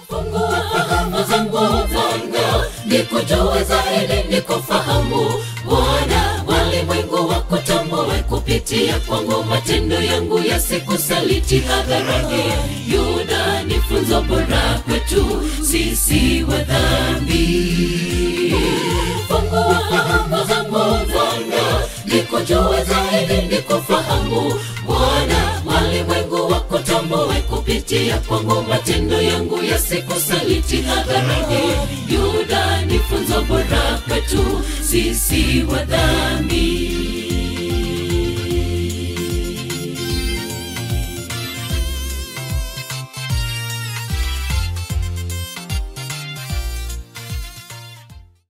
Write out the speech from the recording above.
fungua fahamu zangu Bwana, nikujue zaidi, nikufahamu Bwana, walimwengu wakutambue kupitia kwangu, matendo yangu yasikusaliti hadharani. Yuda ni funzo bora kwetu sisi wa dhambi. Fungua fahamu zangu Bwana, nikujue zaidi, nikufahamu Bwana, walimwengu wakutambue kupitia kwangu, matendo yangu yasikusaliti hadharani. Yuda ni funzo bora kwetu sisi wa dhambi.